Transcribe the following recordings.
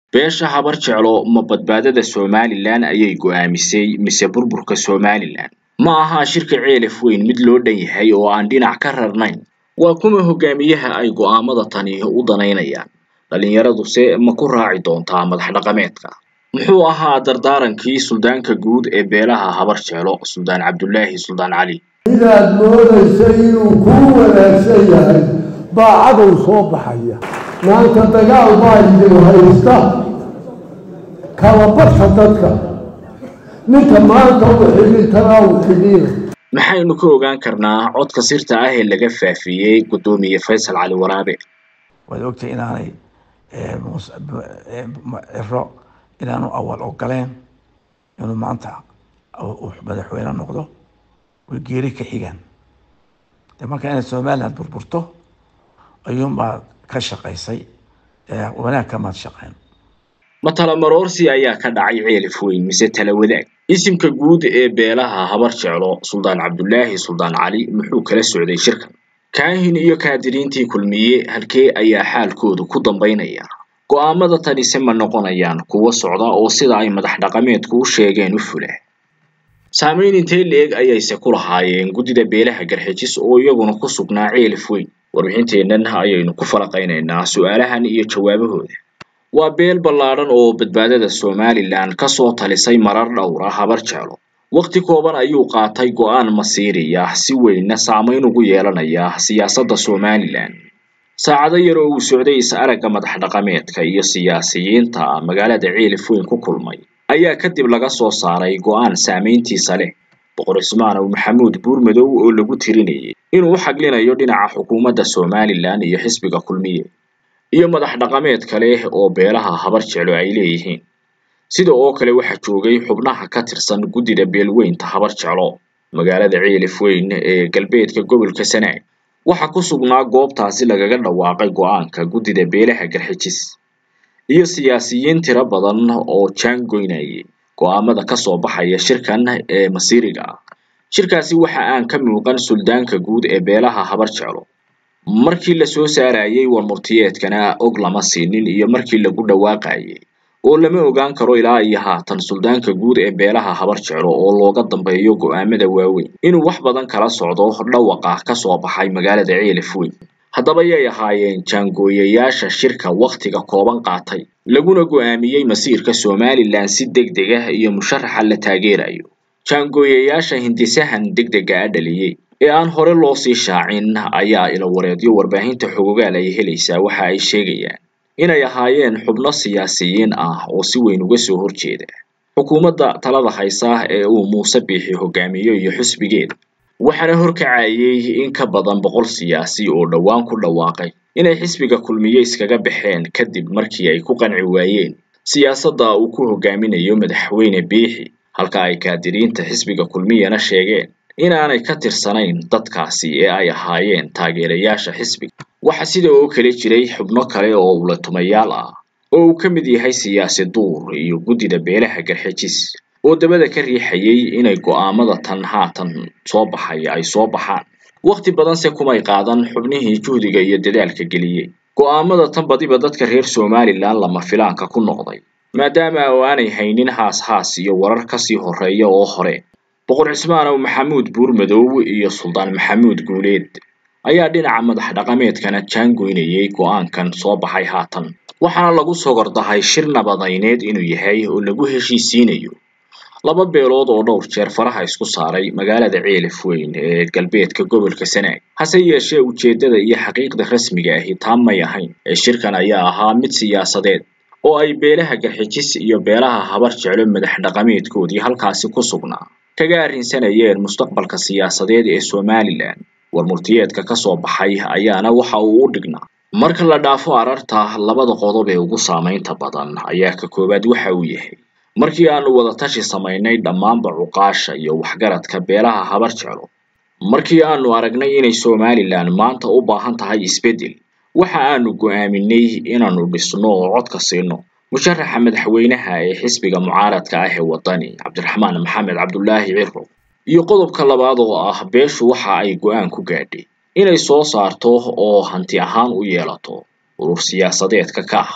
beesha habar jeclo ma badbaadada somalilan ayay go'aamisay mise burburka somalilan ma aha shirka ceelaf weyn mid loo dhan yahay oo aan dhinac ka rarnayn waa kuma hogaamiyaha ay go'aamada tani u danaynayaan dhallinyaraduse ma ku raaci doontaa madax dhaqameedka muxuu ahaa dardaarankii suldaanka guud ee beelaha habar jeclo suldaan cabdulaahi suldaan cali inaad moodaysay inuu kuu wanaagsan yahay baa cadow soo baxaya maanta dagaal baa idin haysta kala badka dadka ninka maanta u xidhintanaa u xidhiina maxaynu ka ogaan karnaa codka sirta ah ee laga faafiyey guddoomiye faysal cali waraabe waad ogtay inaanay ciro inaanu awal ogoleen inuu maanta madaxweyne noqdo way geeri ka xigaan de marka inay somaliland burburto ayuunbaa ka shaqaysay wanaag kamaad shaqeyn ma talamaroorsi ayaa ka dhacay ceelif weyn mise tala wadaag isimka guud ee beelaha habar jeclo suldaan cabdulaahi suldaan cali muxuu kala socday shirkan kaahin iyo kaadiriintii kulmiye halkee ayaa xaalkoodu ku dambaynaya go'aamada tanise ma noqonayaan kuwo socda oo sida ay madax dhaqameedku u sheegeen u fula saamayn intee la-eg ayayse ku lahaayeen guddida beelaha garxijis oo iyaguna ku sugnaa ceelif weyn warbixinteennan ayaynu ku falaqaynaynaa su-aalahan iyo jawaabahooda waa beel ballaadhan oo badbaadada somalilan kasoo talisay marar dhowr ah habar jeclo wakhti kooban ayuu qaatay go'aan masiiriya si weynna saamayn ugu yeelanaya siyaasadda somalilan saacado yar oo uu socday is-aragga madax dhaqameedka iyo siyaasiyiinta magaalada ceelif weyn ku kulmay ayaa kadib laga soo saaray go'aan saamayntiisa leh boqor ismaanow maxamuud buurmadow oo lagu tirinayay inuu u xaglinayo dhinaca xukuumadda somalilan iyo xisbiga kulmiye iyo madax dhaqameed kale oo beelaha habar jeclo ay leeyihiin sida oo kale waxaa joogay xubnaha ka tirsan guddida beelweynta habar jeclo magaalada ceelif weyn ee galbeedka gobolka sanaag waxaa ku sugnaa goobtaasi lagaga dhawaaqay go'aanka guddida beelaha garxijis iyo siyaasiyiin tiro badan oo jaangoynayay go'aamada kasoo baxaya shirkan ee masiiriga ah shirkaasi waxa aan ka muuqan suldaanka guud ee beelaha habar jeclo markii lasoo saarayay warmurtiyeedkana og lama siinin iyo markii lagu dhawaaqayay oo lama ogaan karo ilaa iyo haatan suldaanka guud ee beelaha habar jeclo oo looga dambeeyo go'aamada waaweyn inuu wax badan kala socdo dhawaqa kasoo baxay magaalada ceelif weyn haddaba yay ahaayeen jaangooyayaasha shirka wakhtiga kooban qaatay laguna go'aamiyey masiirka somalilan si deg deg ah iyo musharaxa la taageerayo jaangooyayaasha hindisahan degdega a dhaliyey ee aan hore loo sii shaacin ayaa ilawareedyo warbaahinta xogogaal ay helaysaa waxa ay sheegayaan inay ahaayeen xubno siyaasiyiin ah oo si weyn uga soo horjeeda xukuumadda talada haysa ee uu muuse biixi hogaamiyo iyo xisbigeeda waxaana horkacayay in ka badan boqol siyaasi oo dhowaan ku dhawaaqay inay xisbiga kulmiye iskaga baxeen kadib markii ay ku qanci waayeen siyaasadda uu ku hogaaminayo madaxweyne biixi halka ay kaadiriinta xisbiga kulmiyana sheegeen inaanay ka tirsanayn dadkaasi ee ay ahaayeen taageerayaasha xisbiga waxaa sida oo kale jiray xubno kale oo ulatumayaal ah oo uu ka mid yahay siyaasi duur iyo guddida beelaha garxijis oo dabada ka riixayay inay go'aamada tan haatan soo baxay ay soo baxaan wakhti badanse kumay qaadan xubnihii juhdiga iyo dadaalka geliyey go'aamada tan badiba dadka reer somalilan lama filaanka ku noqday maadaama oo aanay haynin haas haas iyo warar kasii horeeya oo hore boqor cismaanow maxamuud buurmadow iyo suldaan maxamuud guuleed ayaa dhinaca madax dhaqameedkana jaangoynayay go'aankan soo baxay haatan waxaana lagu sogordahay shir nabadayneed inuu yahay oo lagu heshiisiinayo laba beelood oo dhowr jeer faraha isku saaray magaalada ceelif weyn ee galbeedka gobolka sanaag hase yeeshee ujeeddada iyo xaqiiqda rasmiga ahi taa may ahayn ee shirkan ayaa ahaa mid siyaasadeed oo ay beelaha garxijis iyo beelaha habar jeclo madax dhaqameedkoodii halkaasi ku sugnaa kaga arrinsanayeen mustaqbalka siyaasadeed ee somalilan warmurtiyeedka kasoo baxay ayaana waxa uu u dhignaa marka la dhaafo ararta labada qodob ee ugu saamaynta badan ayaa ka koowaad waxa uu yahay markii aanu wadatashi samaynay dhammaanba cuqaasha iyo waxgaradka beelaha habar jeclo markii aanu aragnay inay somalilan maanta u baahan tahay isbeddel waxa aanu go'aaminay inaanu dhisno oo codka siino musharaxa madaxweynaha ee xisbiga mucaaradka ah ee wadani cabdiraxmaan maxamed cabdulaahi ciro iyo qodobka labaad oo ah beeshu waxa ay go'aan ku gaadhay inay soo saarto oo hanti ahaan u yeelato urur siyaasadeedka ka ah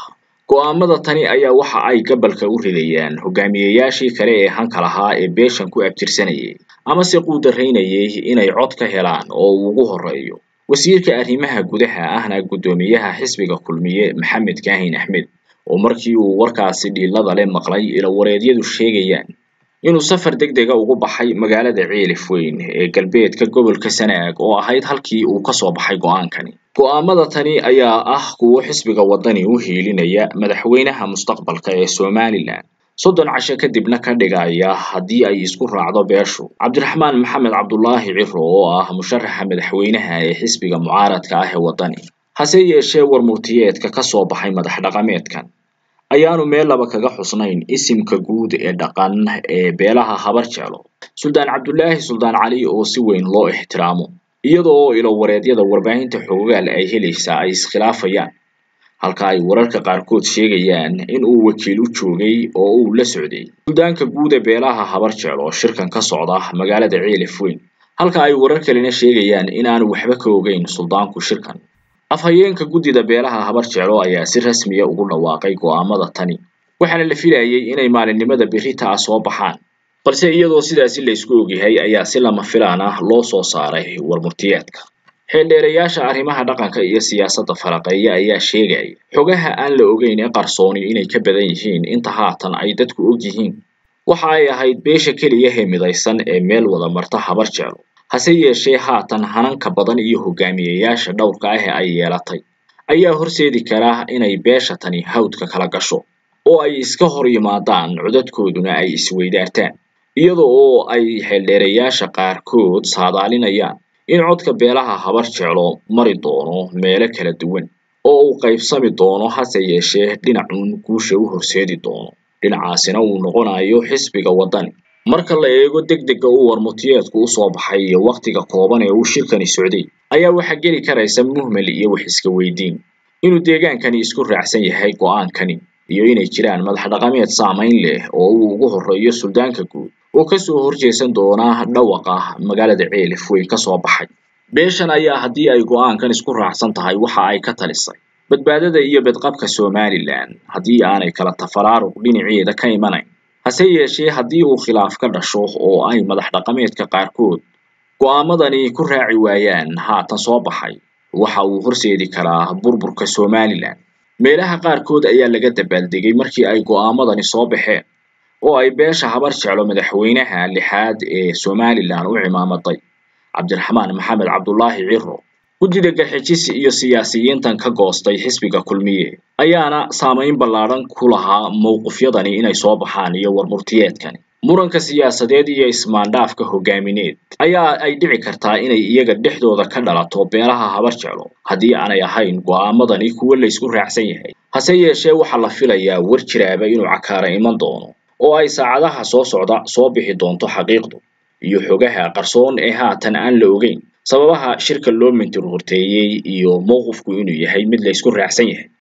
go'aamada tani ayaa waxa ay gabalka u ridayaan hogaamiyeyaashii kale ee hanka lahaa ee beeshan ku abtirsanayay amase quudaraynayay inay cod ka helaan oo uu ugu horeeyo wasiirka arrimaha gudaha ahna guddoomiyaha xisbiga kulmiye maxamed kaahin axmed oo markii uu warkaasi dhiilada le maqlay ilawareedyadu sheegayaan inuu safar degdega ugu baxay magaalada ceelif weyn ee galbeedka gobolka sanaag oo ahayd halkii uu kasoo baxay go'aankani go'aamada tani ayaa ah kuwo xisbiga wadani u hiilinaya madaxweynaha mustaqbalka ee somalilan soddon casho kadibna ka dhigaya haddii ay isku raacdo beeshu cabdiraxmaan maxamed cabdulaahi ciro oo ah musharaxa madaxweynaha ee xisbiga mucaaradka ah ee wadani hase yeeshee war murtiyeedka kasoo baxay madax dhaqameedkan ayaanu meel laba kaga xusnayn isimka guud ee dhaqan ee beelaha habar jeclo suldaan cabdulaahi suldaan cali oo si weyn loo ixtiraamo iyada oo ilowareedyada warbaahinta xoogaal ay helaysaa ay iskhilaafayaan halka ay wararka qaarkood sheegayaan in uu wakiil u joogay oo uu la socday suldaanka guud ee beelaha habar jeclo shirkan ka socda magaalada ceelif weyn halka ay warar kalena sheegayaan in aanu waxba ka ogeyn suldaanku shirkan afhayeenka guddida beelaha habar jeclo ayaa si rasmiya ugu dhawaaqay go'aamada tani waxaana la filayay inay maalinimada berrita ah soo baxaan balse iyadoo sidaasi la isku ogyahay ayaa si lama filaan ah loo soo saaray warmurtiyeedka xeeldheerayaasha arrimaha dhaqanka iyo siyaasadda faraqeeya ayaa sheegaya xogaha aan la ogeyn ee qarsooni inay ka badan yihiin inta haatan ay dadku og yihiin waxa ay ahayd beesha keliya ee midaysan ee meel wada marta habar jeclo hase yeeshee haatan hananka badan iyo hogaamiyeyaasha dhowrka ah ee ay yeelatay ayaa horseedi kara inay beesha tani hawdka kala gasho oo ay iska hor yimaadaan codadkooduna ay isweydaartaan iyada oo ay xeeldheerayaasha qaarkood saadaalinayaan in codka beelaha habar jeclo mari doono meelo kala duwan oo uu qaybsami doono hase yeeshee dhinacuun guusha u horseedi doono dhinacaasina uu noqonayo xisbiga waddani marka la eego degdega uu warmutiyeedku usoo baxay iyo wakhtiga kooban ee uu shirkani socday ayaa waxaa geli karaysa muhmel iyo wax iska weydiin inuu deegaankani isku raacsan yahay go'aankani iyo inay jiraan madax dhaqameed saamayn leh oo uu ugu horeeyo suldaanka guud oo kasoo horjeesan doona dhawaqa magaalada ceelif weyn kasoo baxay beeshan ayaa haddii ay go'aankan isku raacsan tahay waxa ay ka talisay badbaadada iyo bedqabka somalilan haddii aanay kala tafaraaruq dhinaceeda ka imanayn hase yeeshee haddii uu khilaaf ka dhasho oo ay madax dhaqameedka qaarkood go'aamadani ku raaci waayaan haatan soo baxay waxa uu horseedi karaa burburka somalilan meelaha qaarkood ayaa laga dabaaldegay markii ay go'aamadani soo baxeen oo ay beesha habar jeclo madaxweynaha lixaad ee somalilan u cimaamaday cabdiraxmaan maxamed cabdulaahi ciro guddida garxijis iyo siyaasiyiintan ka goostay xisbiga kulmiye ayaana saamayn ballaadhan ku lahaa mowqifyadani inay soo baxaan iyo warmurtiyeedkani muranka siyaasadeed iyo ismaandhaafka hogaamineed ayaa ay dhici kartaa inay iyaga dhexdooda ka dhalato beelaha habar jeclo haddii aanay ahayn go'aamadani kuwo la isku raacsan yahay hase yeeshee waxaa la filayaa war jiraaba inuu cakaara iman doono oo ay saacadaha soo socda soo bixi doonto xaqiiqdu iyo xogaha qarsoon ee haatan aan la ogeyn sababaha shirka loo mintir horteeyey iyo mowqifku inuu yahay mid la isku raacsan yahay